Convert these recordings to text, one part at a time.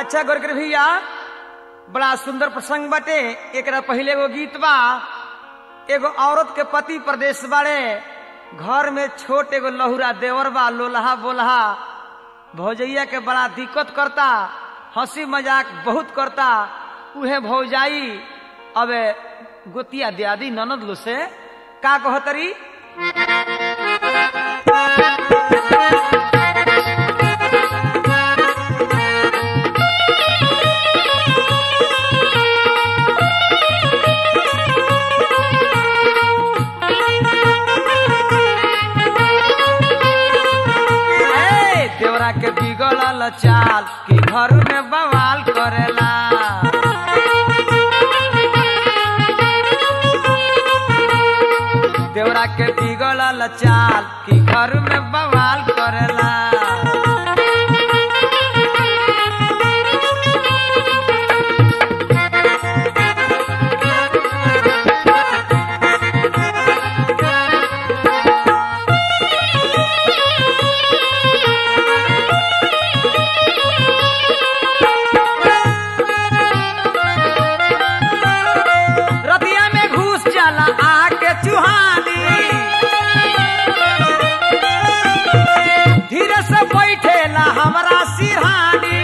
अच्छा गोरकर भैया बड़ा सुंदर प्रसंग बाटे एकरा पहले एगो गीत बा एगो औरत के पति प्रदेश बाड़े घर में छोट एगो लहुरा देवर बा लोलहा बोलहा भौजैया के बड़ा दिक्कत करता हंसी मजाक बहुत करता उहे भौजाई अब गोतिया दियादी ननद लो से का कहतरी ए, देवरा के बिगड़ल चाल कि घर में बवाल करेला देवरा के बिगड़ल चाल कि घर में बवाल करेला रतिया में घुस जाला आके चुहानी धीरे से बैठेला हमरा सिरहानी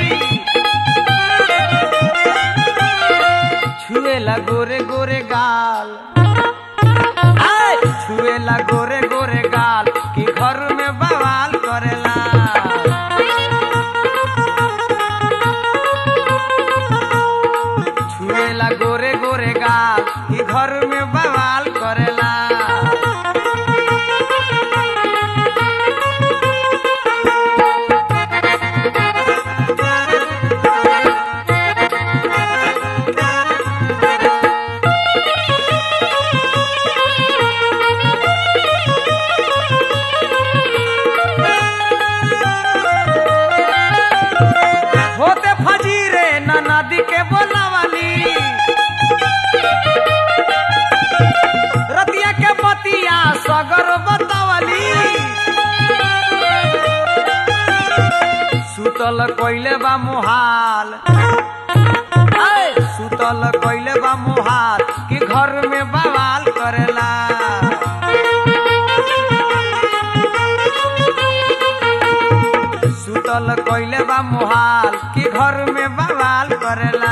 छुएला गोरे गोरे गाल आय, छुएला गोरे गोरे गाल कि घर में बवाल करेला छुएला गोरे गोरे गाल कि घर में बवाल करेला होते फजीरे न नदी के बोलावाली रतिया के बतिया सगर बतावली सुतल कोइले बा मुहाल आय, सुतल कोइले बा मुहाल कि घर में बवाल करेला सुतल कोइले बा मुहाल कि घर में बवाल करेला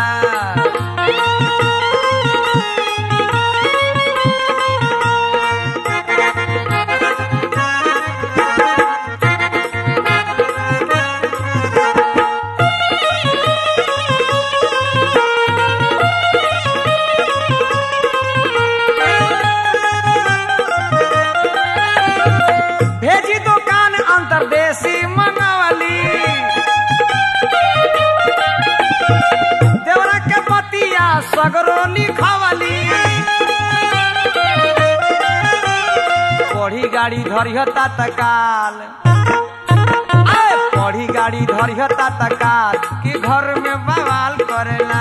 भेजी दुकान अंतरदेशी मंगवली देवरा के पतिया सगरो लिखवली पढ़ी गाड़ी धरिहता तकाल आय, पढ़ी गाड़ी धरिहता तकाल कि घर में बवाल करेला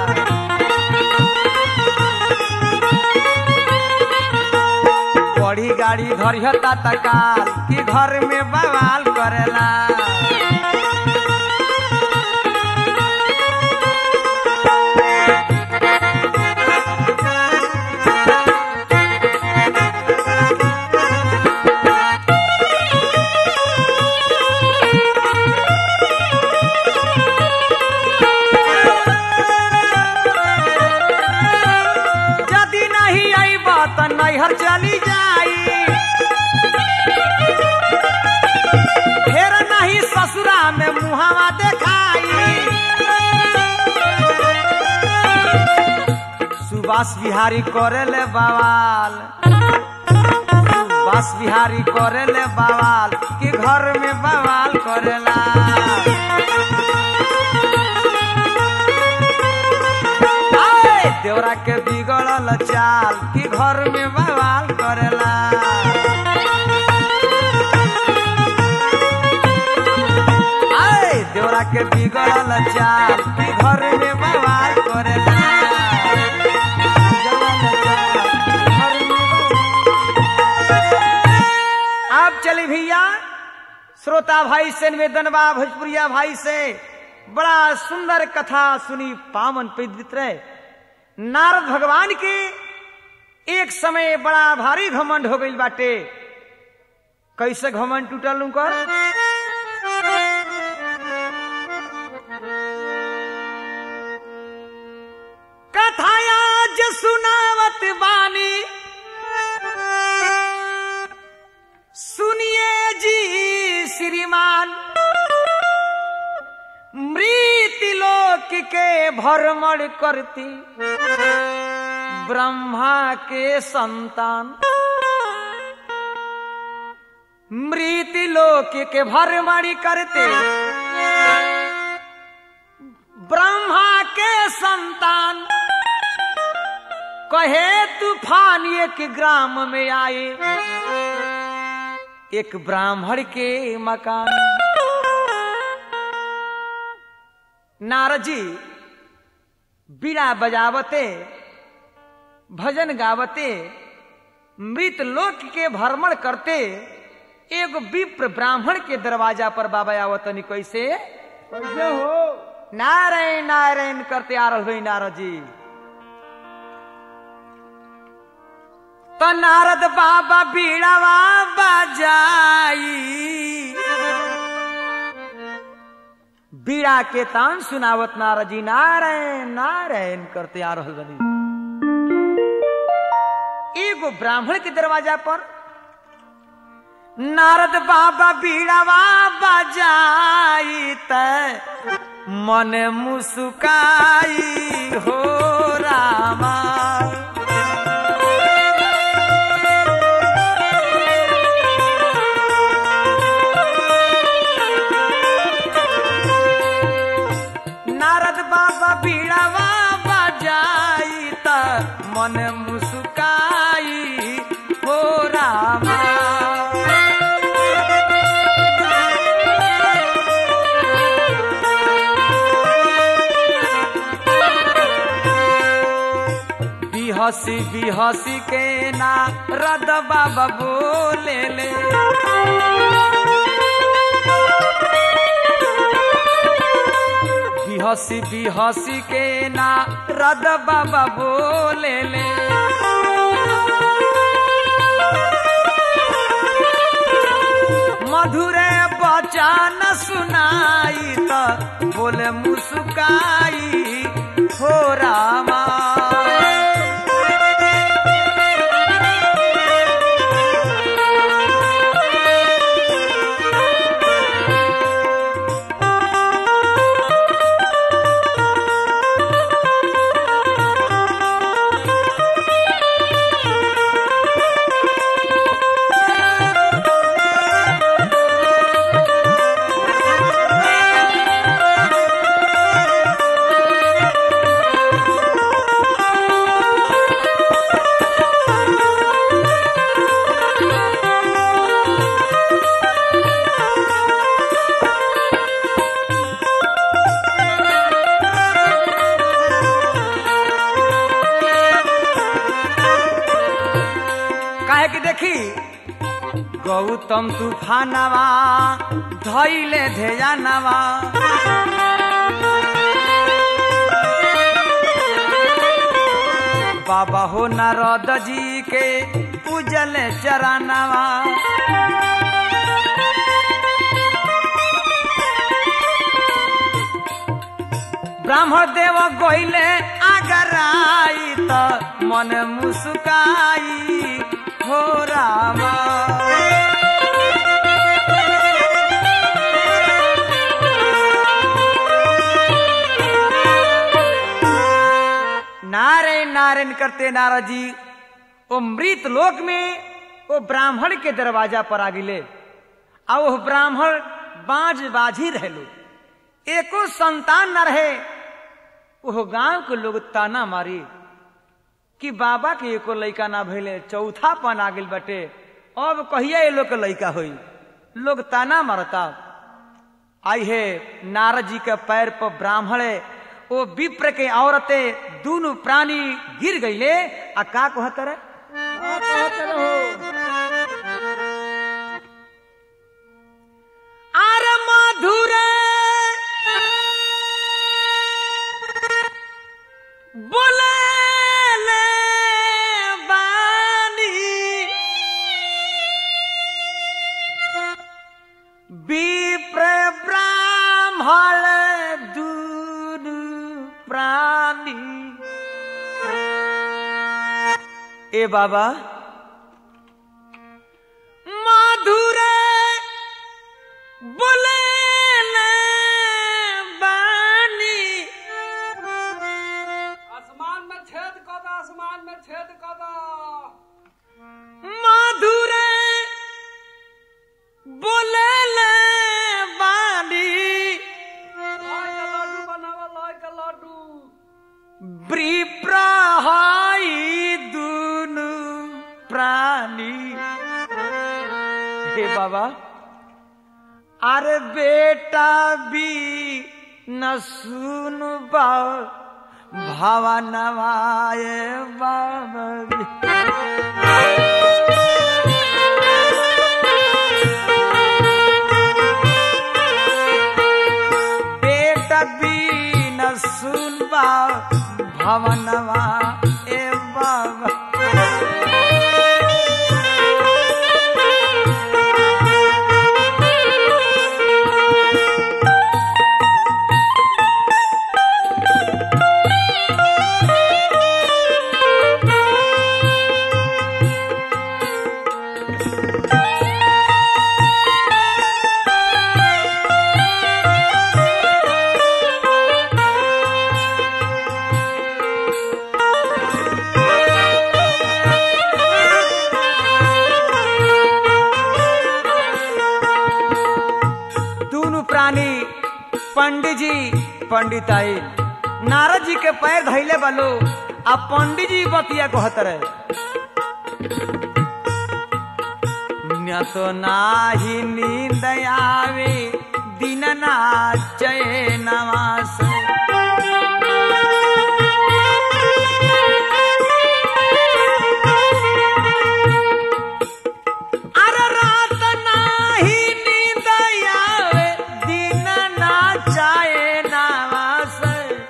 बड़ी गाड़ी धरिहता तकाल कि घर में बवाल करेला यदि नहीं अइब त नैहर चली जाई फेर नहीं ससुरा में मुहावा देखाई सुभाष बिहारी करेले बवाल सुभाष बिहारी करेले बवाल कि घर में बवाल करेला आय, देवरा के बिगड़ल चाल कि घर में बवाल करेला आय, देवरा के बिगड़ल चाल कि घर में बवाल करेला बिगड़ल चाल, घर में बवाल- आप चली भैया श्रोता भाई से निवेदन बा भोजपुरिया भाई से बड़ा सुंदर कथा सुनी पावन पवित्र रहे नारद भगवान के एक समय बड़ा भारी घमंड हो गई बाटे कैसे घमंड टूटल उनकर कथाया ज सुनावत बानी सुनिए जी श्रीमान मृत लोक के भ्रमण करती ब्रह्मा के संतान मृत लोक के भ्रमण करते ब्रह्मा के संतान कहे तूफान एक ग्राम में आए एक ब्राह्मण के मकान नारद जी बीड़ा बजावते भजन गावते मृत लोक के भ्रमण करते एगो विप्र ब्राह्मण के दरवाजा पर बाबा आवतनी कैसे कैसे हो नारायण नारायण करते आ रहे हुई नारद जी तो नारद बाबा बीड़ावा बजाई बीड़ा के तान सुनावत नारद जी नारायण नारायण करते आ रहे बनी एगो ब्राह्मण के दरवाजा पर नारद बाबा बीड़ावा बजाई त मन मुस्काई हो रामा नारद बाबा बीड़ावा बजाई त मन मुस्काई हो रामा बिहसी बिहसी के ना रद बाबा बोले ले बिहसी बिहसी के ना रद बाबा बोले ले मधुरे बचन सुनाई त बोले मुस्काई हो रामा काहे कि देखी गौतम तूफानवा धैले धेजानवा बाबा हो नारद जी के पूजल चरानवा ब्राह्मण देव गोइले आगराई त मन मुस्काई हो रामा नारायण नारायण करते नारद जी ओ मृत लोक में वो ब्राह्मण के दरवाजा पर आ गिले आ वो ब्राह्मण बाज बाजी रहलो एको संतान न रहे वो गांव के लोग ताना मारी कि बाबा के एको लइका ना भइले चौथा पन आ गेल बटे अब कहिया ये लोग के लइका होई लोग ताना मारता आई है नारद जी के पैर पर ब्राह्मण वो विप्र के औरतें दोनों प्राणी गिर गईले आ का कहत रहे का कहत रहो आर मधुर ए बाबा माधुरे बोले बानी आसमान में छेद कर दो आसमान में छेद कर दो माधुरे बोले बानी लॉय का लड्डू बनावा लॉय का लड्डू विप्रहाई दुनु प्राणी हे बाबा अरे बेटा भी न सुन भावा नवाए बाबा भी। बेटा भी न सुन भवनवा ए बाबा दोनों प्राणी पंडित जी पंडिताई नारद जी के पैर धैले बालो आ पंडित जी बतिया कहत रहे न तो नाही नींद आवे दिन ना नवास अरे रात नाही नींद आवे दिन ना चाहे नवास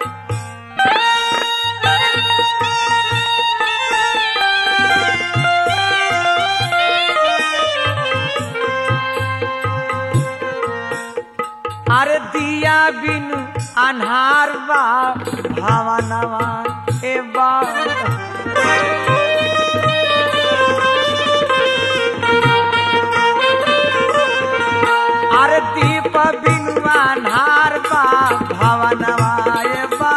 अरे दिया बिनु अन्हार बा भावनवा ए बा अरे दीप बिनु अन्हार बा भावनवा ए बा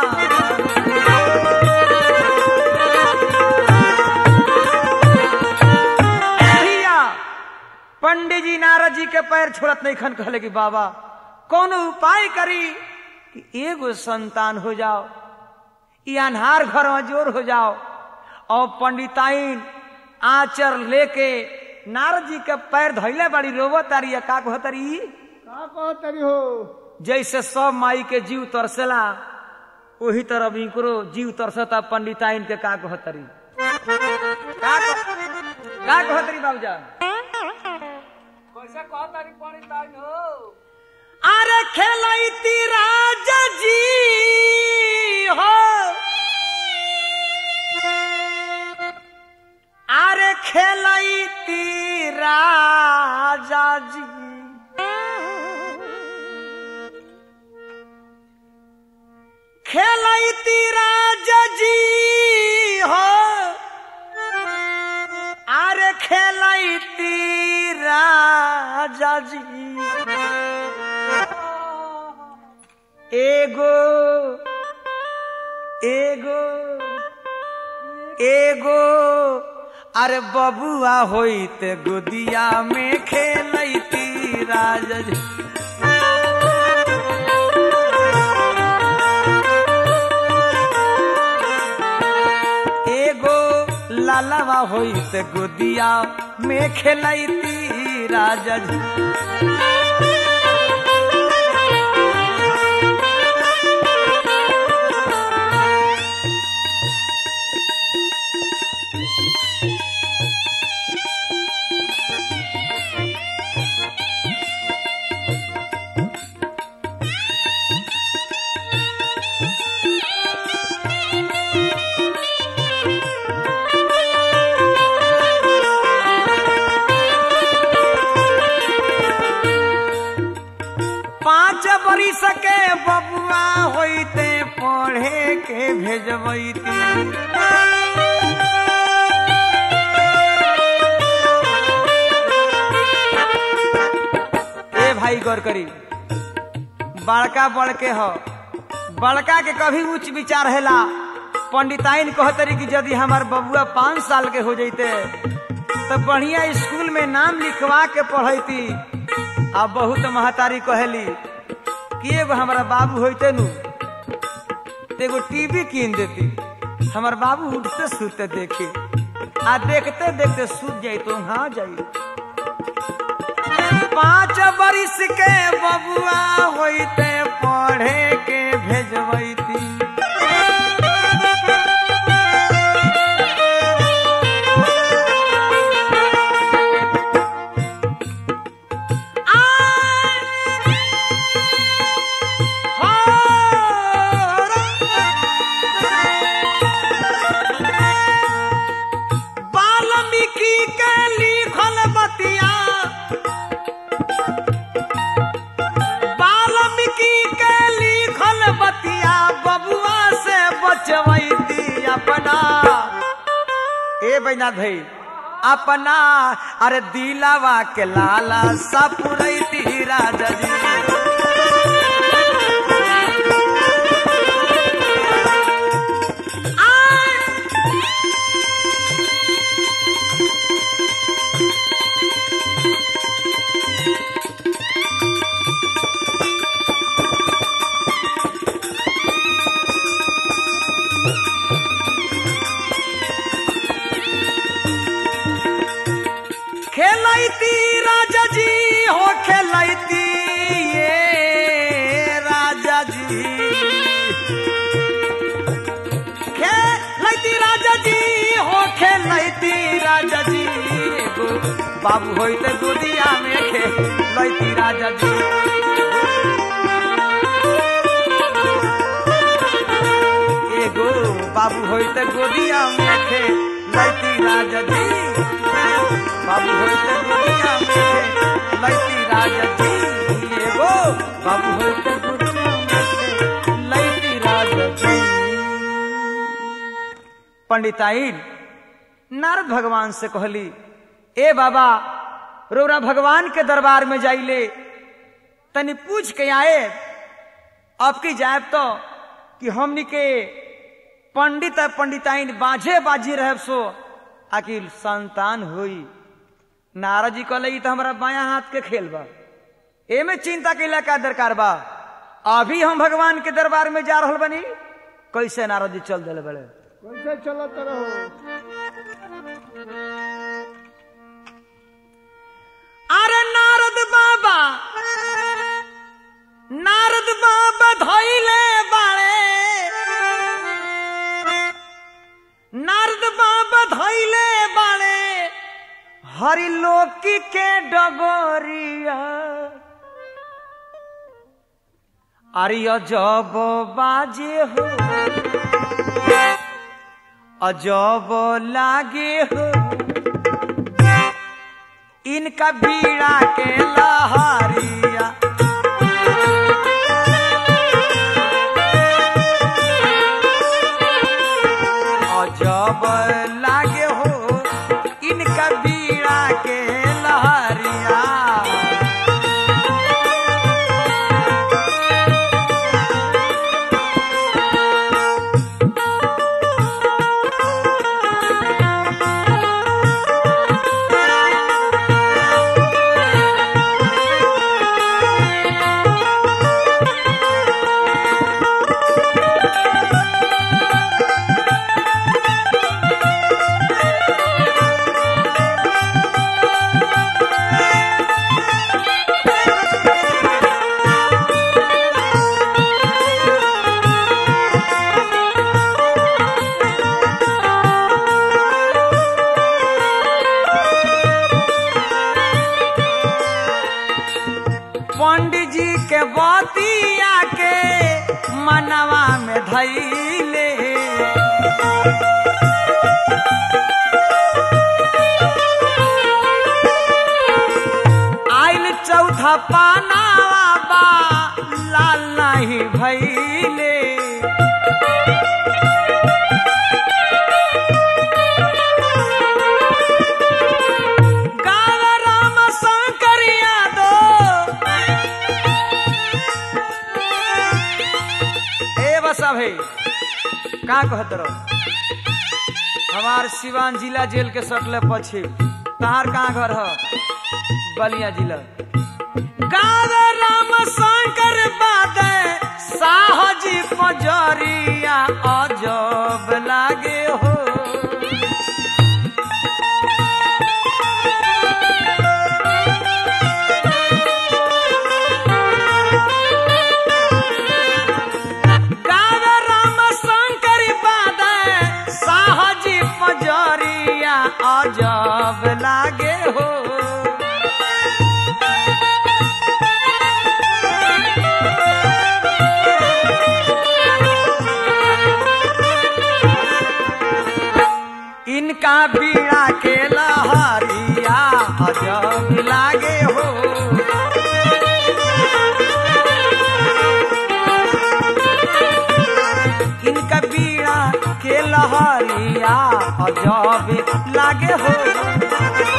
भैया पंडित जी नारद जी के पैर छोड़त नहीं खन कहले कि बाबा कौन उपाय करी कि एगो संतान हो जाओ ये अनहार घर में जोर हो जाओ और पंडिताइन आचर लेके नारद जी के पैर धैले बड़ी रोवो तारी का कहतरी का कहतरी हो जैसे सब माई के जीव तरसेला वही तरह इनकरो जीव तरसता पंडिताइन के का कहतरी का कह- का कहतरी बाबूजान कैसे कहतरी पानी ताइन हो अरे खेलती राजा जी हो अरे खेलती राजा जी खेलती राजा जी हो अरे खेलती राजा जी एगो एगो एगो अरे बबुआ होइत गोदिया में खेलती राजा जी एगो लालावा होइत गोदिया में खेलती राजा जी पाँच बरिस के बबुआ होइते पढ़े के भेजबैती भाई गौर करी बड़का बड़के हो बड़का के कभी उच्च विचार हैला पंडिताइन कहतरी कि यदि हमार बबुआ पाँच साल के हो जैते तो बढ़िया स्कूल में नाम लिखवा के पढ़ैती आ बहुत महतारी कहली कि एगो हमारा बाबू होते नु तो एगो टीवी कीन देती हमार बाबू उठते सुते देखी आ देखते देखते सूत जाई तो हाँ जाई पाँच बरिस के बबुआ होते पढ़े के भेजबैती वाल्मीकि के लिखल बतिया वाल्मीकि के लिखल बतिया बबुआ से बचवैती अपना ए बैना भाई अपना अरे दिलावा के लाला सपुरैती राजा जी खेलैती राजा जी हो खेलैती ये राजा जी खेलैती राजा जी हो खेलैती राजा जी एगो बाबू होइते गोदिया में खेलैती राजा जी एगो बाबू होइते गोदिया में खेलैती राजा जी बाबू होइते गोदिया में खेलैती राजा जी एगो बाबू होइते गोदिया में खेलैती राजा जी पंडिताइन नारद भगवान से कहली ए बाबा रोरा भगवान के दरबार में जाइले तनी पूछ के आए अब की जाए तो कि हमनी के पंडित आ पंडिताइन बाझे बाजी रहे सो आखिर संतान होई नारद जी कहले "ई तो हमारा बाया हाथ के खेल बा एमे चिंता के का दरकार बा अभी हम भगवान के दरबार में जा रहल बनी कैसे नारद जी चल दिले बड़े कैसे चलत रहो अरे नारद बाबा नारद बाबा धैले बाड़े नारद बाबा धैले बाड़े हरिलोकी के डगोरिया अरे अजब बाजे हो अजब लागे हो इनका बीड़ा के लहरिया अजब लागे हो इनका बीड़ा के लहरिया पंडित जी के बतिया के मनवा में धैले आइल चौथा पानावा बा लाल नहीं भैले गाव राम शंकर यादव सब है का कहत रहो हमार सिवान जिला जेल के सटले पछे तहार कहाँ घर ह बलिया जिला गावे राम शंकर बादे साहजी पजरिया अजब लागे हो गावे राम शंकर बादे साहजी पजरिया अजब लागे हो इनका बीड़ा के लहरिया अजब लागे हो इनका बीड़ा के लहरिया अजब लागे हो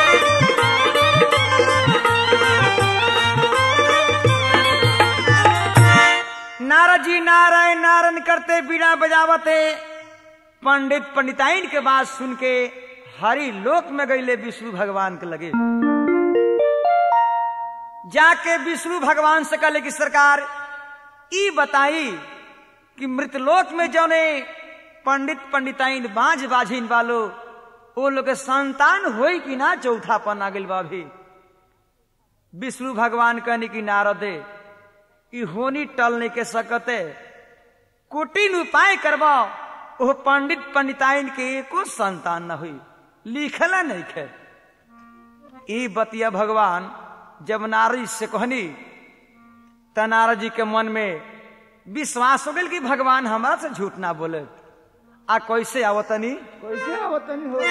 नारद जी नारायण नारायण करते बीड़ा बजावते पंडित पंडिताइन के बात सुन के हरि लोक में गईले विष्णु भगवान के लगे जाके विष्णु भगवान से कहले कि सरकार ई बताई कि मृतलोक में जौने पंडित पंडिताइन बाज बाझिन वालो वो लोग के संतान होई कि ना चौथा पन आ गइल बा अभी विष्णु भगवान कहनी कि नारदे ई होनी टल नहीं के सकते कुटिल उपाय करवा वो पंडित पंडिताइन के एको संतान न हुई लिखला नहीं खे ई बतिया भगवान जब नारद से कहनी त नारद जी के मन में विश्वास हो गई कि भगवान हमारा से झूठ ना बोले आ कैसे आवतनी कैसे आवतनी हो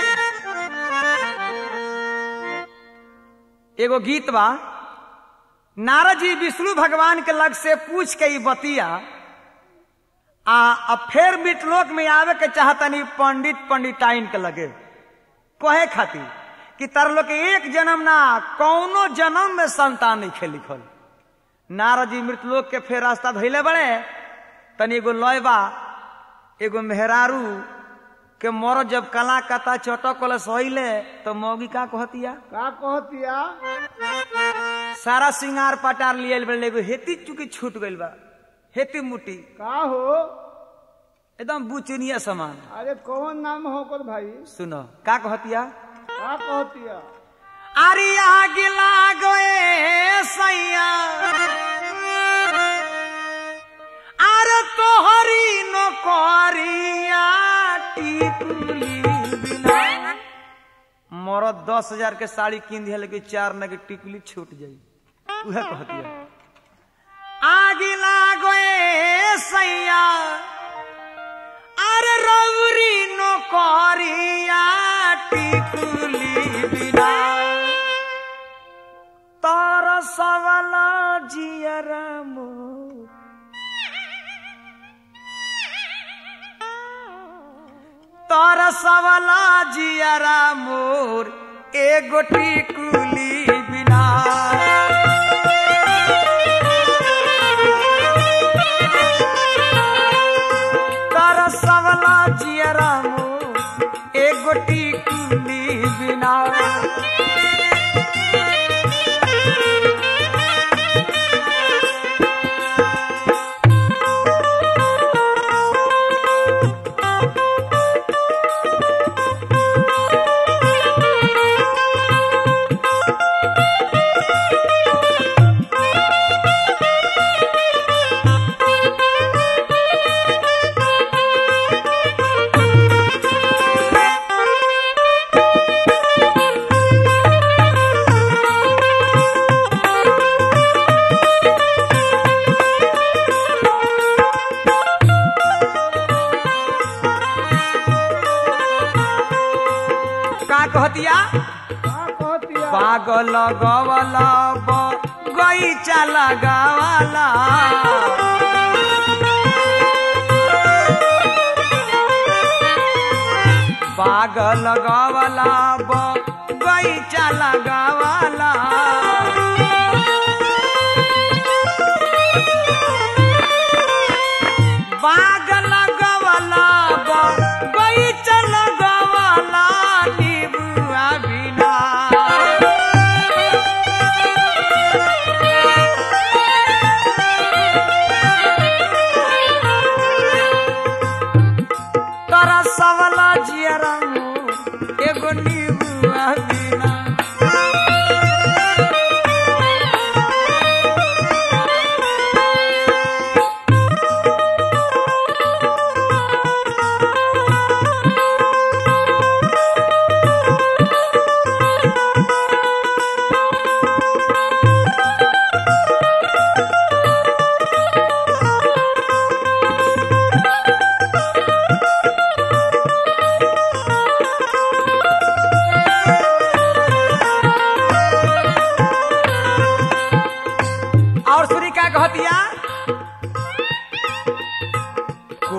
एगो गीत बा नारद जी विष्णु भगवान के लग से पूछ के ई बतिया आ अब फिर मिटलोक में आवे के चाहतनी पंडित पंडिताइन के लगे कहे खातिर कि तर लोग के एक जन्म ना कौनो जन्म में संतान नहीं खे लिखल नारद जी मृतलोक के फिर रास्ता धैले बड़े तनी एगो लयबा एगो मेहरारू के मर जब कला कता चटक वाला सहिले तो मौगी का कहतिया का कहतिया सारा सिंगार पटार लियल बड़े एगो हेती चुकी छूट गइल बा हेती मुटी का हो एकदम बुचनिया समान अरे कौन नाम हो कर भाई सुनो का कहतिया का कहतिया अरे आग लागोए सैया अरे तोहरी नौकरिया टिकुली बिना मरद दस हजार के साड़ी किन दिया लेकिन चार न के टिकुली छूट जाई उहे कहतिया आग लागोए सैया अरे रौरी नौकरिया टिकुली बिना तार सवाला जियरा मोर तार सवाला जियरा मोर एगो टिकुली बिना तार सवाला जियरा मोर एगो टिकुली बिना का कहतिया का कहतिया पागल गवला गईचा लगावाला पागल गवला गईचा लगावाला बा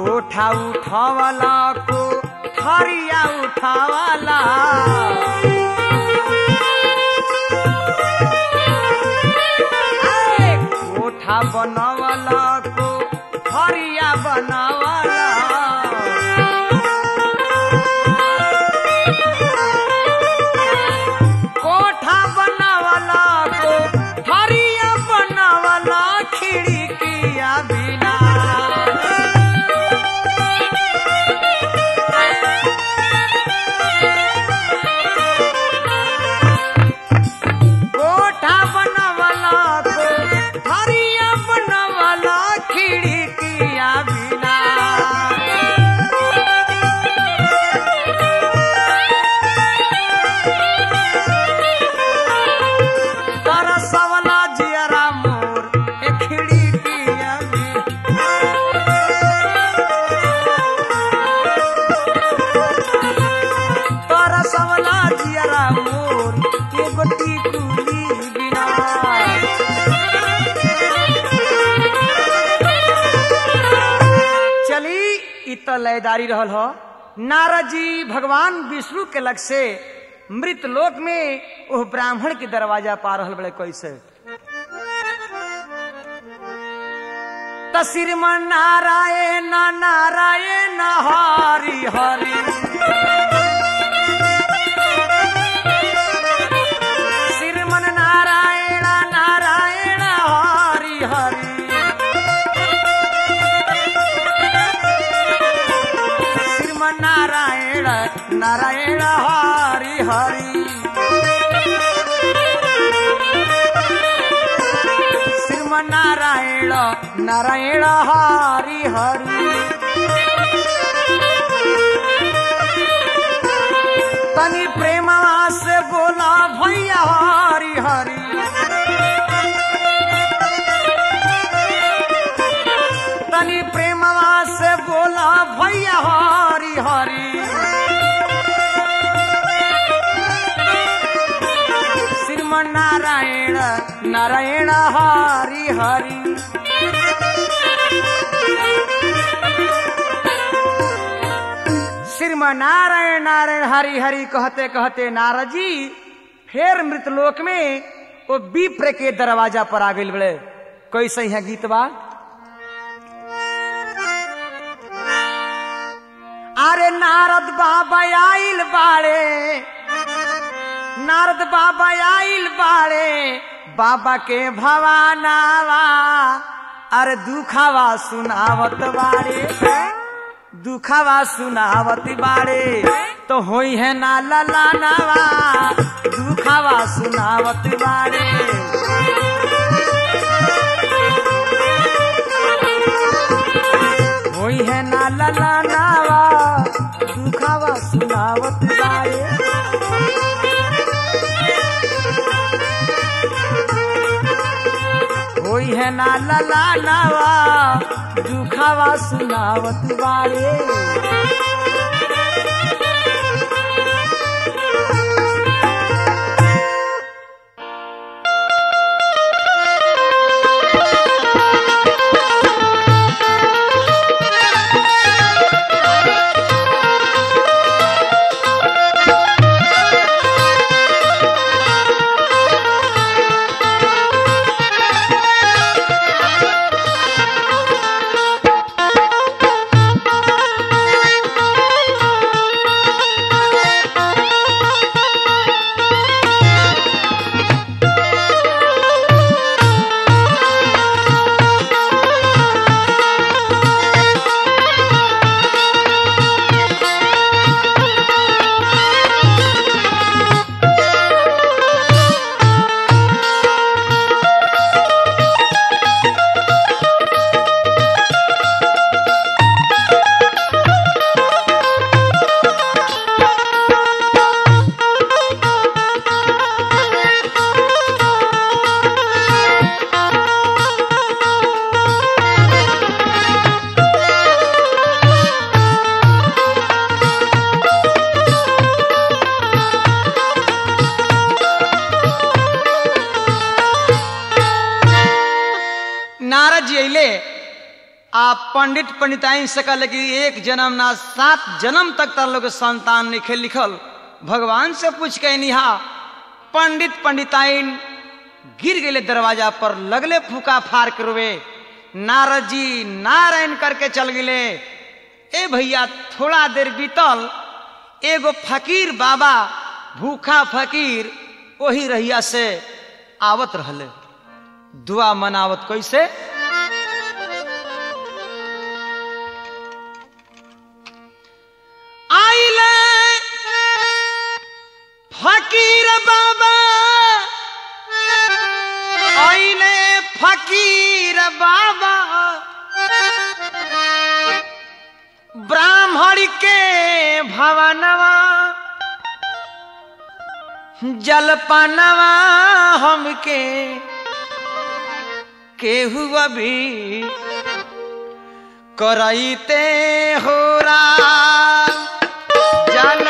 कोठा उठावला को हरिया उठावला ए, कोठा बनवला को हरिया बनवला कोठा बनवला को हरिया बनवला खिड़किया बिना कोठा बनवला को हरिया बनवला खिड़किया बिना तरसवला जियरा मोर ए खिड़किया बिना तरसवला जियरा मोर एगो टिकुली बिना चली इ त लयदारी रहल हो नारद जी भगवान विष्णु के लग से मृत लोक में ओह ब्राह्मण के दरवाजा पा रहल बड़े कैसे तसिरमन नारायण नारायण हरि हरि श्रीमन नारायण नारायण हरि हरि श्रीमन नारायण नारायण हरि हरि श्रीमन नारायण नारायण हरि हरि तनी प्रेमा से बोला भैया हरि हरि तनी प्रेमवा से बोला भैया हरि हरि श्रीमन नारायण नारायण हरि हरि श्रीमन नारायण नारायण हरि हरि कहते कहते नारद जी फिर मृतलोक में वो विप्र के दरवाजा पर आ गई बड़े कैसे है गीत बा अरे नारद बाबा आइल बाड़े नारद बाबा आइल बाड़े बाबा के भवानावा अरे दुखावा सुनावत बाड़े दुखावा सुनावत बाड़े तो होई है ना ललानावा दुखावा सुनावत बाड़े होई है ना ललानावा दुखावा सुनावत बाड़े होई है ना ललानावा दुखावा सुनावत बाड़े आप पंडित पंडिताइन से कहले कि एक जन्म ना सात जन्म तक तार लोग के संतान लिखे लिखल भगवान से पूछ के निहा पंडित पंडिताइन गिर गए दरवाजा पर लगले फूका फार के रोवे नारद जी नारायण करके चल गए ए भैया थोड़ा देर बीतल एगो फकीर बाबा भूखा फकीर वही रहिया से आवत रहले दुआ मनावत कैसे आइले फकीर बाबा आइले फकीर बाबा ब्राह्मण के भवनवा जलपानवा हमके केहू अभी करैते हो जल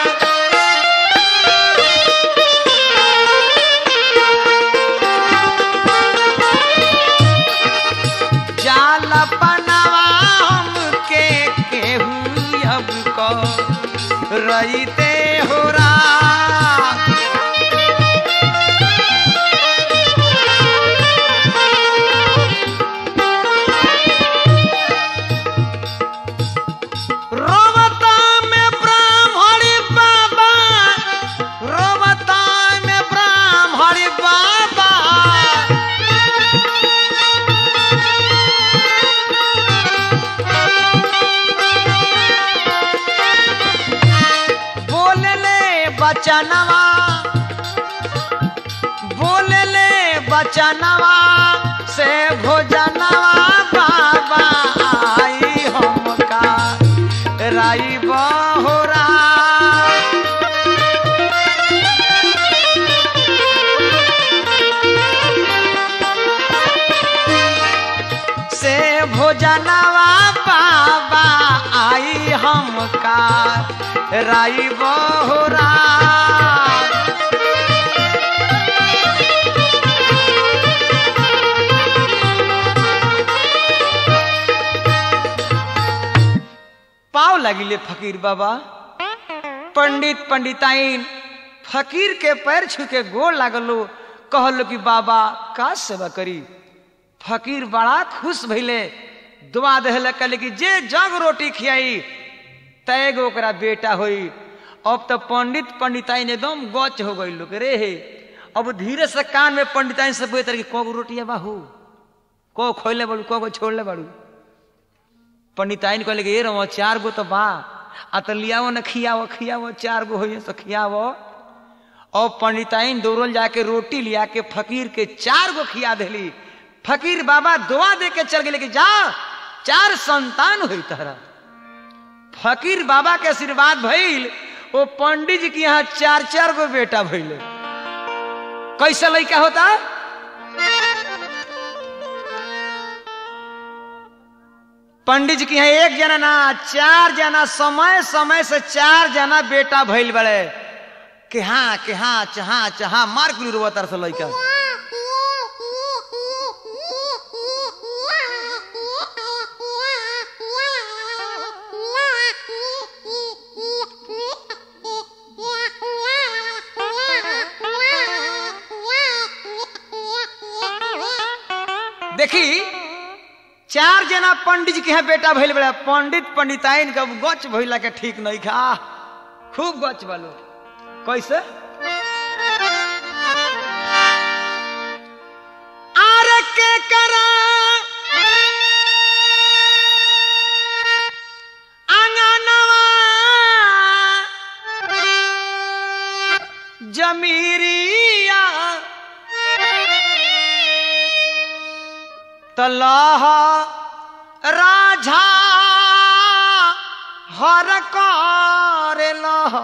जाल पनवा हमके केहू अब को रईते हो रोवता में ब्राह्मणी बाबा रोवता में ब्राह्मणी बाबा बोलले बचनवा बोलले बचनवा से भोजनवा बाबा आई हमका राई बहोरा से भोजनवा बाबा आई हमका राई बहोरा पाव लगिले फकीर बाबा पंडित पंडिताइन फकीर के पैर छू के गोड़ लागलो कहलो कि बाबा का सेवा करी फकीर बड़ा खुश भइले दुआ दहले कहले कि जे जग रोटी खियाई तैगो ओकरा बेटा होई अब तो पंडित पंडिताइन एकदम गच हो गई लोग रे हे अब धीरे से कान में पंडिताइन से बोलते रहे कि को रोटिया बाहू को खोले बाड़ू को छोड़ले बाड़ू पंडिताइन कहले कि ये रहो चार गो तो बा आ तो लियावो न खियावो खियावो चार गो हो तो खियावो और पंडिताइन दौड़ल जाके रोटी लिया के फकीर के चार गो खिया देली फकीर बाबा दुआ दे के चल गए कि जा चार संतान हुई तहरा फकीर बाबा के आशीर्वाद भइल वो पंडित जी के यहाँ चार चार गो बेटा भइले कैसे लड़का होता पंडित जी के यहाँ एक जना ना चार जना समय समय से चार जना बेटा भइल बड़े कि हाँ कि हाँ चहा चहा मार कुली रुआ तरह से लड़का देखी चार जना पंडित जी के यहाँ बेटा भइल बड़ा पंडित पंडिताइन का गच भइला के ठीक नहीं खा खूब गच बालो कैसे आर के करा अंगनवा जमीरिया तलाह राझा हर करेलह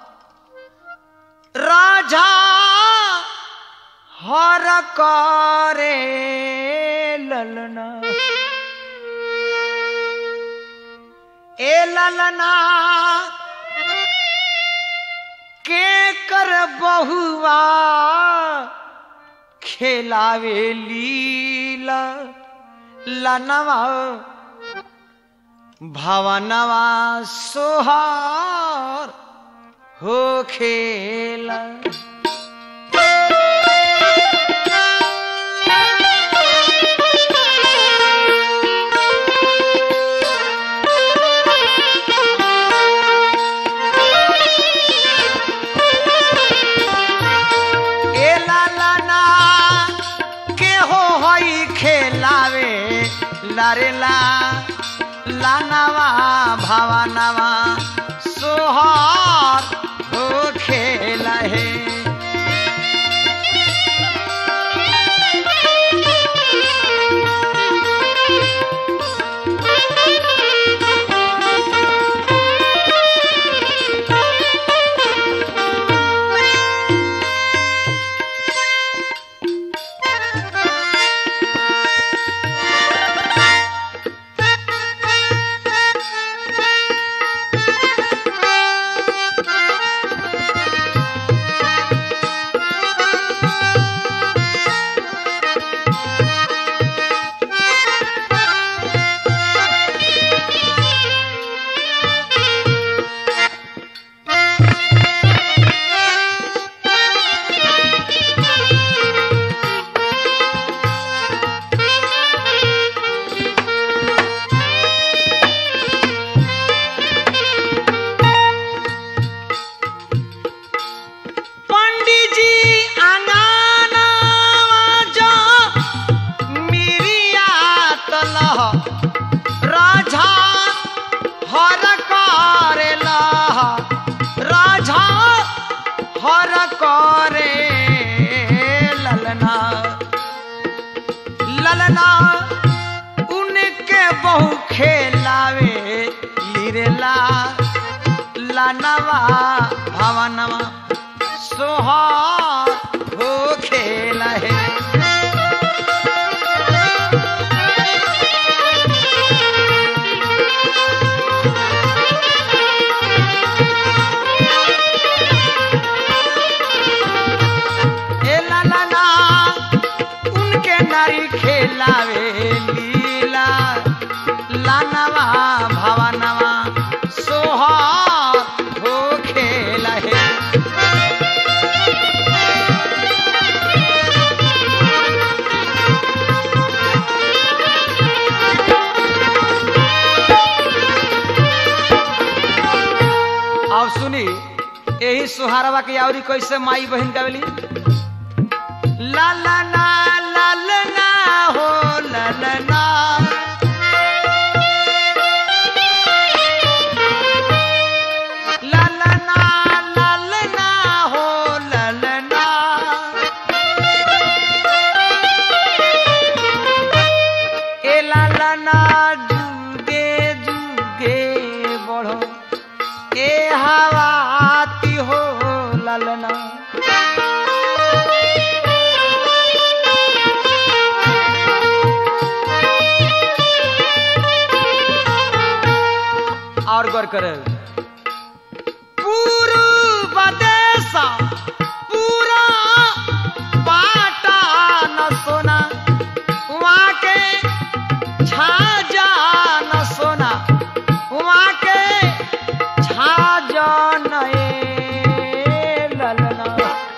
राझा हर करे ललना ए ललना के कर बहुआ खेलावे लीला लनवा भवनवा सोहर हो खेला ए लालाना के हो हई खेलावे लारेला लानावा भावानावा सोहर हो खेला है पंडित जी अंगाना जो मिरिया तलह राजा हर करेला राजा हर करे ललना ललना उनके बहु खेलावे लीरेला लानवा भवनवा सोहार हो खेला है ए लालाना उनके नारी खेलावे लीला लानवा भवनवा सोहार हो खेला है अब सुनी यही सुहारवा की आवरी कैसे माई बहन गावली लाला ना लालना हो ललना लालना लालना हो ललना ए लालना जुगे जुगे बढ़ो ए हवाती हो ललना और गौर करे पूर्व देशा पूरा पाटा न सोना वहाँ के छाजा न सोना वहाँ के छाजा न ए ललना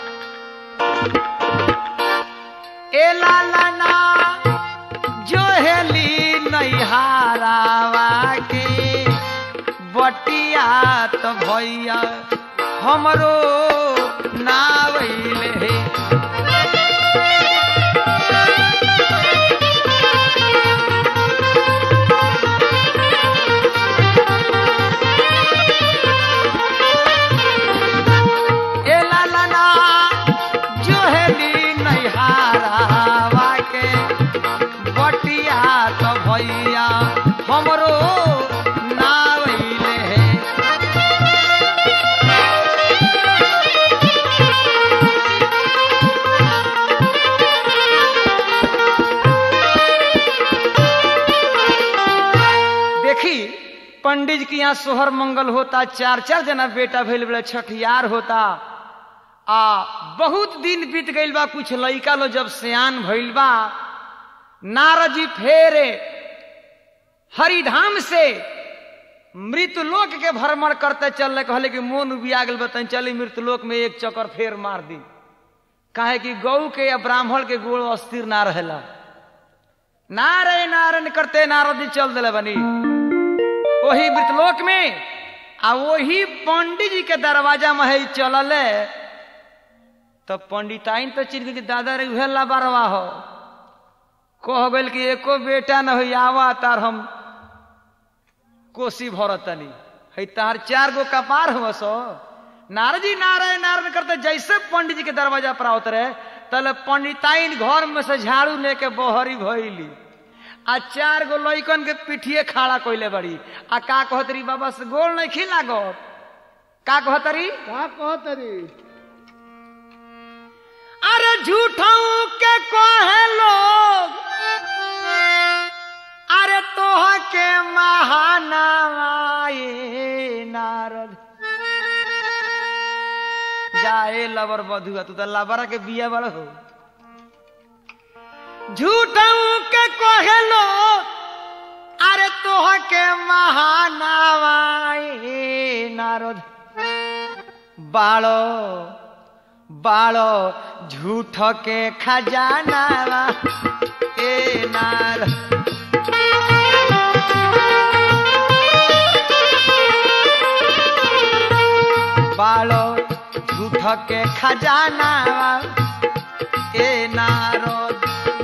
ए लालना जो हेली नैहारावा के बटिया तो भैया हमरो नावैले हे ए लालना जो हेली नैहारावा के बटिया तो भैया हमरो नावैले हे देखी पंडित जी के यहाँ सोहर मंगल होता चार चार जना बेटा भइल बड़े छठियार होता आ बहुत दिन बीत गइल बा कुछ लइका लो जब सियान भइल बा नारद जी फेर हरिधाम से मृत्यु लोक के भ्रमण करते चलले कहले कि मोन उबिया गेल बतन चली मृत्यु लोक में एक चक्कर फेर मार दी काहे कि गौ के या ब्राह्मण के गोड़ अस्थिर ना रहेला नारायण नारायण करते नारद जी चल दिले बनी वही मृतलोक में आ वही पंडित जी के दरवाजा में है चलल तो पंडिताइन तो चिन्ह के दादा रे उहे लाबारवा हो कह गइल कि एको बेटा न हो आवा तार हम कोसी भरतनी है तार चार गो कपार हो सो नारद जी नारायण नारायण करते जैसे पंडित जी के दरवाजा पर आवत रहे तले पंडिताइन घर में से झाड़ू लेके बहरी भइली आ चार गो लइकन के पिठिए खड़ा कइले बड़ी आ का कहतरी बाबा से गोल नहीं खिला गो का कहतरी का कहतरी अरे झूठाऊ के कहे लोग अरे तोह के महानाए नारद जाए लबर बधुआ तू तो लबरा के बिया बड़ हो झूठाऊ के कहे लोग अरे तोह के महानावाए नारद बाड़ो बाड़ो झूठ के खजाना ए नार बाड़ो झूठ के खजाना ए नारद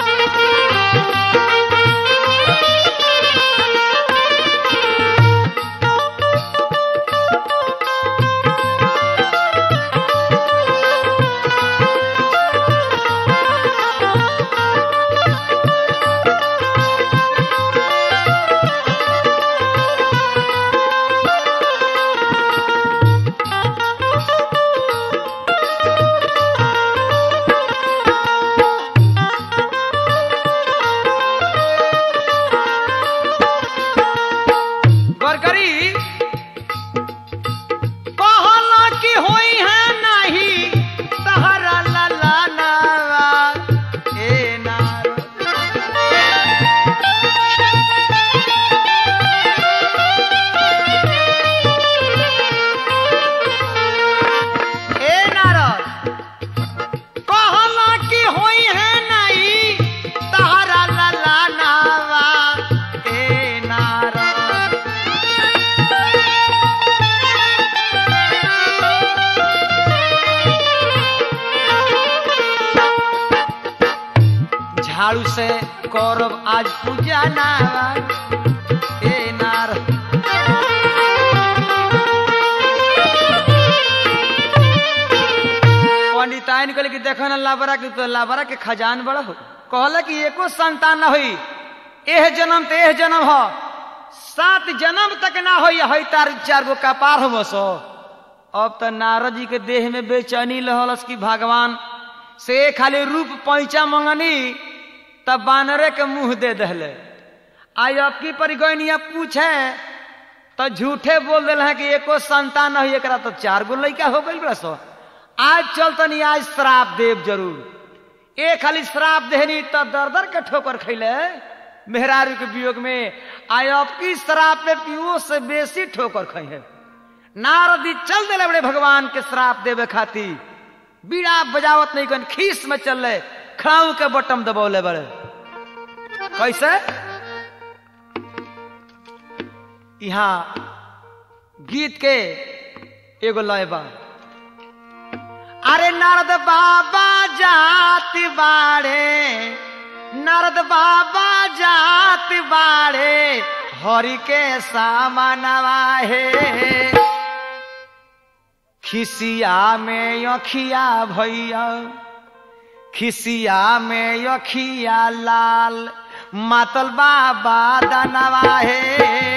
गरगरी कहला कि होई है नहीं तहरा लला नावा ए नार ए नारद कहला कि होई है नहीं तहरा लला नावा ए नारद झाड़ू से करब आज पूजा ना ए नार पंडिताइन कहले कि देखो ना लाबरा के तो लाबरा के खजान बड़ा हो कहला कि एको संतान ना होई एह जन्म ते एह जन्म हो सात जन्म तक ना होई हई तार चार गो कपार हो सो अब तो नारद जी के देह में बेचैनी लहलस कि भगवान से खाली रूप पैचा मंगनी तब बानरे के मुंह दे दहले आई अब की परिगणिया पूछे तो झूठे बोल दिल है कि एको संतान नहीं एकरा तो चार गो लड़का हो गई बड़ा सो आज चल तनी आज श्राप देव जरूर एक खाली श्राप देहनी तो दर दर के ठोकर खैले मेहरारू के वियोग में आई अब की श्राप में पियो से बेसी ठोकर खई है नारदी चल दिले बड़े भगवान के श्राप देवे खाती बीड़ा बजावत नहीं कन खीस में चल रहे खाऊ के बटम दबौले बड़े कैसे यहाँ गीत के एगो लय बा अरे नारद बाबा जाति बाड़े नारद बाबा जाति बाड़े हरि के सामनवा है खिसिया में अखिया भैया खिसिया में अखिया लाल मातल बाबा दनवा है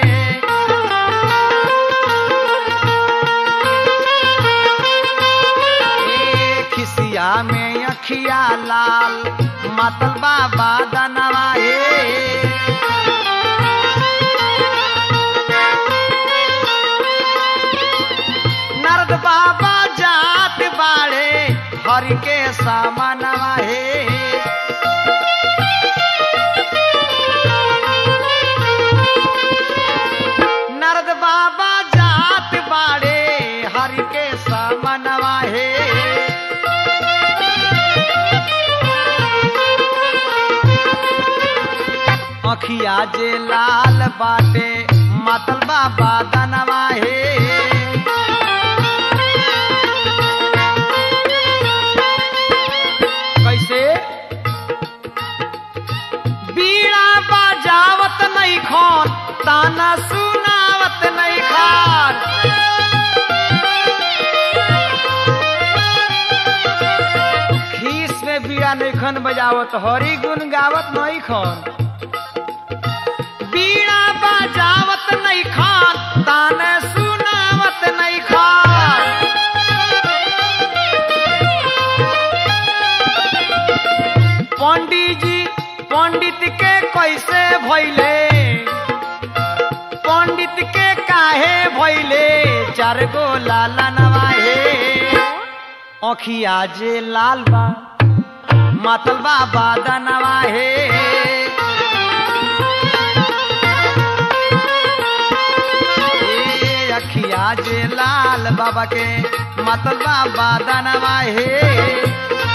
ए खिसिया में अखिया लाल मातल बाबा दनवा है नरद बाबा जात बाड़े हरि के सामनवा हे नरद बाबा अखिया जे लाल बाटे मातल बाबा दनवा हे कैसे बीड़ा बजावत नहीं खान ताना सुनावत नहीं खान खीस में बीड़ा नहीं खन बजावत हरी गुन गावत नहीं खन बीड़ा बजावत नहीं खान ताने सुनावत नहीं खान पंडित जी पंडित के कैसे भैले पंडित के काहे भैले चार गो लाला नवाहे अखिया जे लाल बा मातल बाबा दनवा हे ए अखिया जे लाल बाबा के मातल बाबा दनवा हे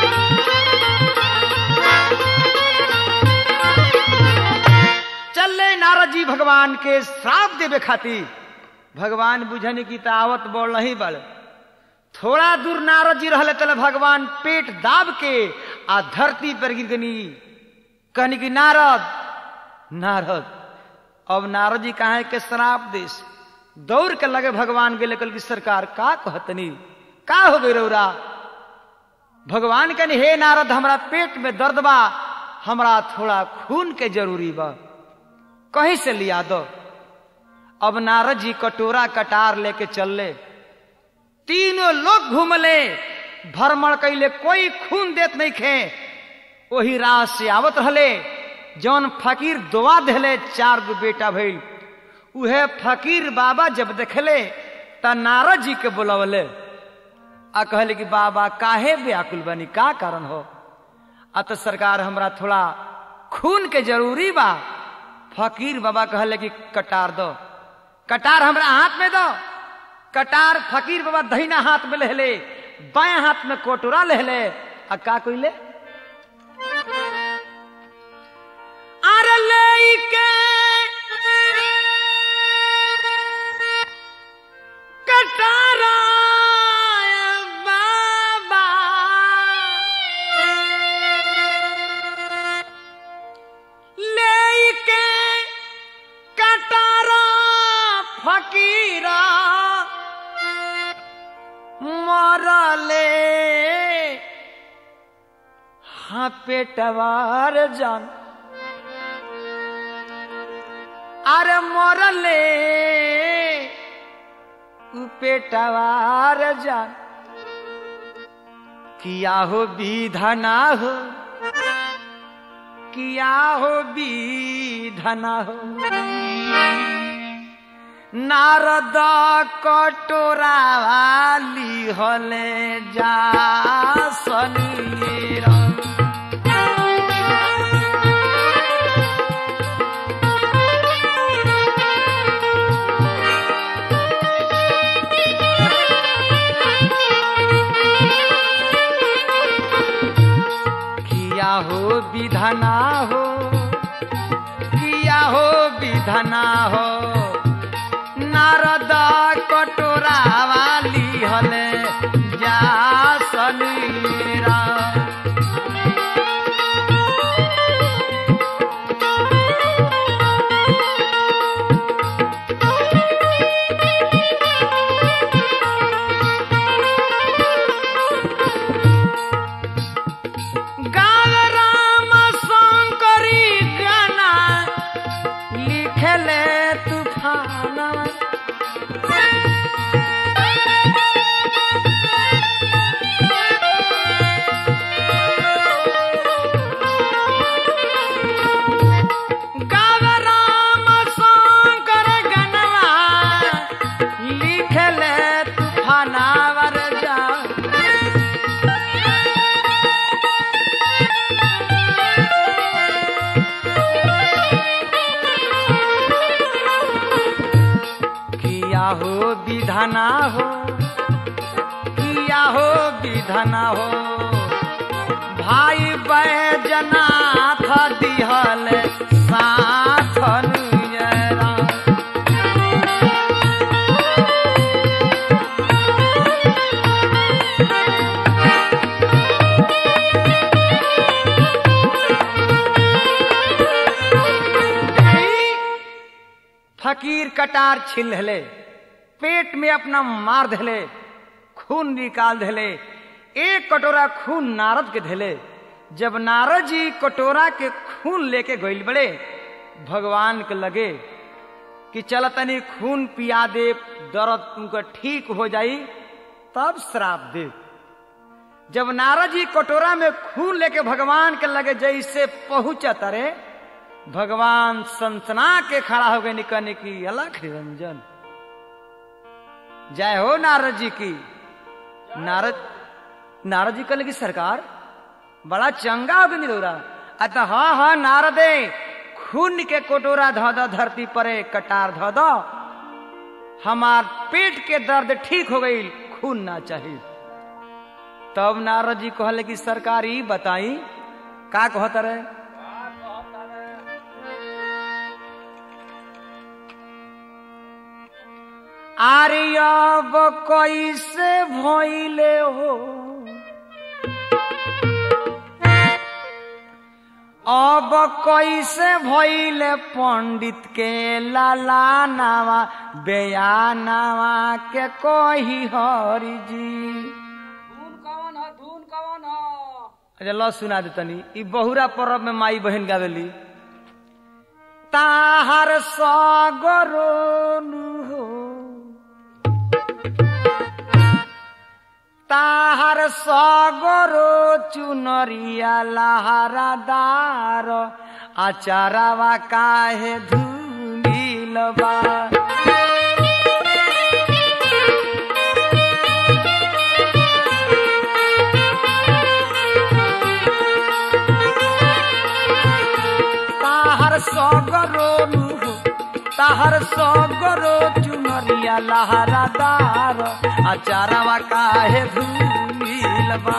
चले नारद जी भगवान के श्राप देवे खातिर भगवान बुझने की तावत बोल नहीं बड़ थोड़ा दूर नारद जी रहले तले भगवान पेट दाब के आ धरती पर गिर गनी कहनी कि नारद नारद अब नारद जी कहा के श्राप देश दौड़ के लगे भगवान के लेकर की सरकार का कहतनी का हो गई रौरा भगवान कहनी हे नारद हमरा पेट में दर्द बा हमरा थोड़ा खून के जरूरी बा कहीं से लिया दो अब नारद जी कटोरा कटार लेके चलले तीनों लोग घूमले भ्रमण कैले कोई खून देत नहीं खे वही राह से आवत रहले जौन फकीर दुआ देले चार गो बेटा भइल उहे फकीर बाबा जब देखले त नारद जी के बुलवले आ कहले कि बाबा काहे व्याकुल बनी का कारण हो आ तो सरकार हमरा थोड़ा खून के जरूरी बा फकीर बाबा कहले कि कटार दो कटार हमरा हाथ में दो कटार फकीर बाबा दहिना हाथ में लेले बाएं हाथ में कोटोरा लेले आ का कइले अरे लेके कटारा बाबा लेके कटारा फकीरा मरले हाँ पेटवार जान अरे मरले उ पेटवार जान किया हो विधना हो किया हो विधना हो नारद कटोरा वाली हले जा सनीर किया हो विधना हो किया हो विधना हो नारद कटोरा वाली हले जा सनीरा गाल राम शंकरी गाना लिखले तूफाना गाव राम शंकर गनवा लिखले तूफानावर जा किया हो विधना हो किया हो विधना हो भाई बैजनाथ दिहल सा फकीर कटार छिल धले पेट में अपना मार धले खून निकाल धले एक कटोरा खून नारद के धले जब नारद जी कटोरा के खून लेके गइल बड़े भगवान के लगे कि चल तनी खून पिया दे दर्द तुमको ठीक हो जाई तब श्राप दे जब नारद जी कटोरा में खून लेके भगवान के लगे जैसे पहुंचा तरे भगवान सनसना के खड़ा हो गए निकलने की अलग निरंजन जय हो नारद जी की नारद नारद जी कल की सरकार बड़ा चंगा हो गया निरोरा अतः हाँ हाँ नारदे खून के कटोरा धो दो धरती परे कटार धो दो हमार पेट के दर्द ठीक हो गई खून ना चाहिए तब नारद जी कहले कि सरकार ई बताई का कहत रहे आरे अब कैसे भइले हो अब कैसे भइले पंडित के लाला नावा बयानावा के कही हरि जी धून कवन ह धून कवन ह अच्छा लो सुना दे तनी ई बहुरा पर्व में माई बहन गावेली ताहर सगरोनु हो ताहर सगरो चुनरिया लहरादार आचारावा काहे धूमिलबा ताहर सगरो नुहो ताहर सगरो चुनरिया लहरादार आचारवा काहे धूमिलबा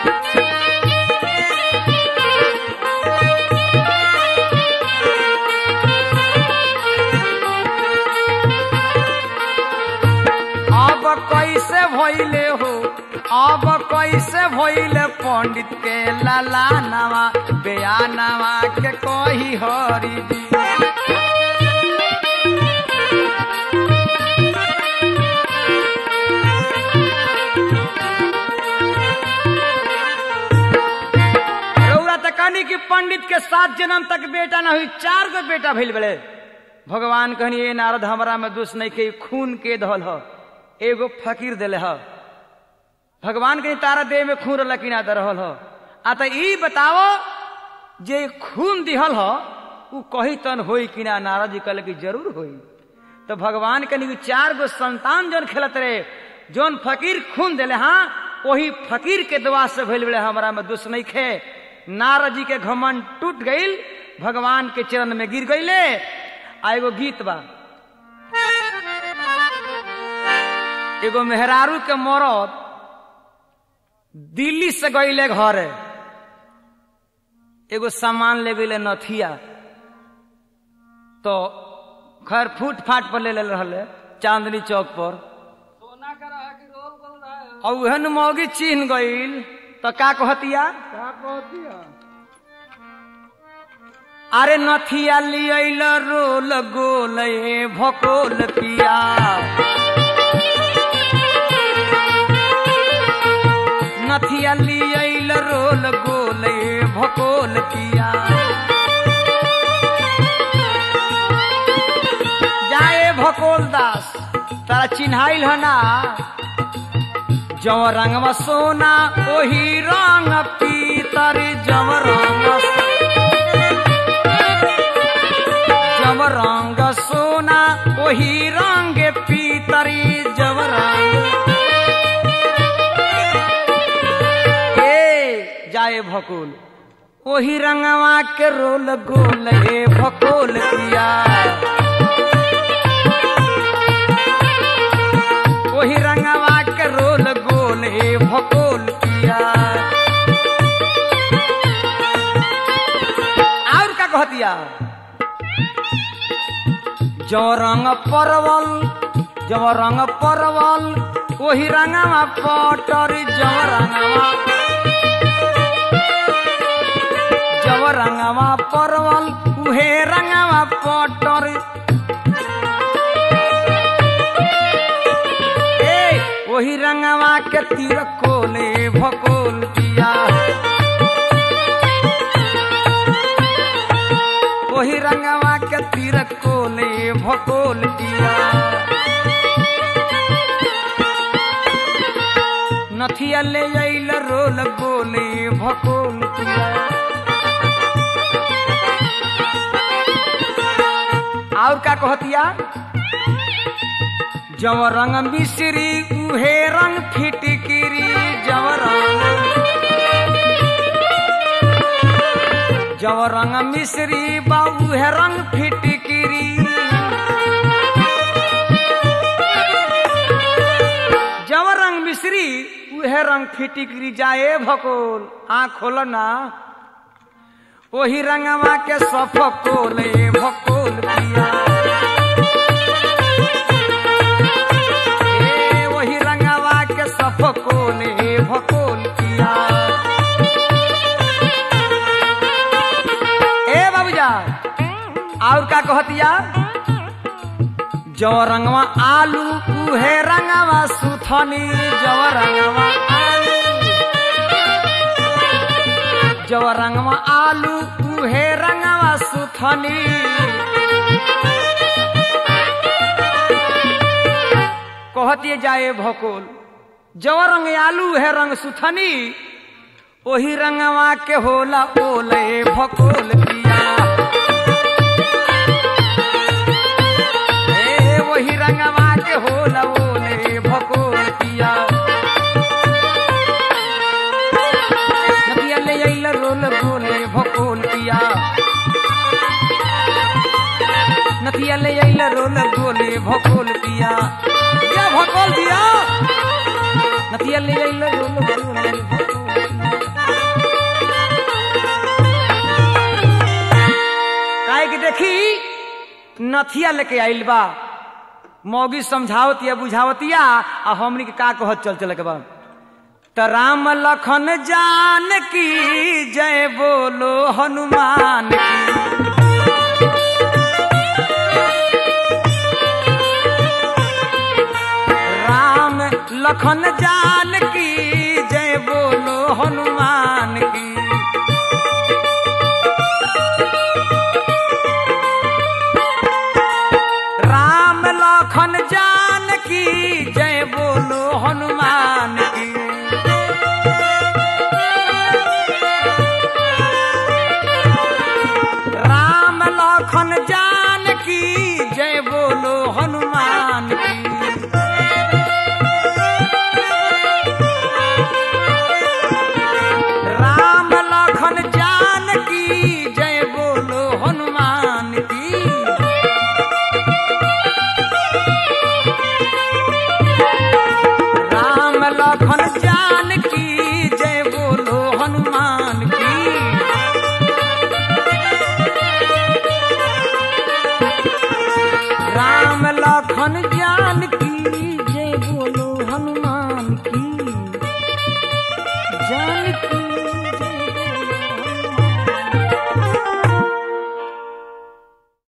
अब कैसे भइले हो अब कैसे भइले पंडित के लाला नामा बयानावा के कही हरि जी रउरा त कहनी कि पंडित के सात जन्म तक बेटा ना हुई चार गो बेटा भइल बड़े भगवान कहनी ए नारद हमरा में दोष नहीं के खून के दहल ह एगो फकीर दिले ह भगवान के तारा देह में खून रहल कि ना दे रहल ह आ त ई बताओ जे खून दिहल ह उ कही तन होई कि ना नारद जी कहले कि जरूर होई तो भगवान के चार गो संतान जौन खेलत रहे जौन फकीर खून दिले हाँ वही फकीर के दुआ से भइल बड़े हमरा में दुश्मन नहीं खे नारद जी के घमंड टूट गईल भगवान के चरण में गिर गईले आ एगो गीत बा एगो मेहरारू के मरद दिल्ली से गईले घरे एगो सामान ले गईले नथिया तो खैर फूट फाट पर ले ले रहले चांदनी चौक पर सोना के रहे कि रोल गोल रहे और उहन मौगी चिन्ह गईल तो का कहतिया का कहती है अरे नथिया लियल रोल गोल ए भकोल पिया नथिया लियल रोल गोल ए भकोल पिया जाए भकोल दास तारा चिन्हाइल है ना जव रंगवा सोना ओही रंग पीतर जव रंग जव रंग सोना ओही रंग पीतरी जव रंग ए जाए भकोल ओही रंगवा के रोल गोल ए भकोल पिया वही रंगवा के रोल गोल हे भकोल किया और का कहतिया जो रंग परवल जब रंग परवल वही रंगवा पटर जब रंगवा जब रंगवा परवल उहे रंगवा पटर के तीर कोले भकोल पिया वही रंगवा के तीर कोले भकोल पिया नथिया ले आइल रोल गोले भकोल पिया और का कहतिया जव रंग मिश्री उहे रंग फिटकिरी जव रंग जव रंग मिश्री बा उहे रंग फिटकिरी जव रंग मिश्री उहे रंग फिटिकरी जाए भकोल आँख खोल ना वही रंगवा के सफकोले भकोल पिया ए वही रंगवा के सफकोले भकोल पिया ए बाबूजा और का कहतिया जो रंगवा आलू उहे रंगवा सुथनी जो रंगवा आलू जो रंगवा आलू उहे रंगवा सुथनी कहतिए जाए भकोल जो रंग आलू है रंग सुथनी ओही रंगवा के होला ओले भकोल पिया ए वही रंगवा के होला ओले भकोल पिया नदिया ले आइल रोल गोले भकोल पिया नदिया ले आइल रोल गोले भकोल पिया या भकोल पिया नदिया ले आइल रोल गोले भकोल पिया काहे कि देखी नथिया लेके आइल बा मौगी समझावतिया बुझावतिया आ हमनी के का कहत चल चल के बा त राम लखन जान की जय बोलो हनुमान की राम लखन जान की जय बोलो हनुमान की राम लखन जान की जय बोलो हनुमान की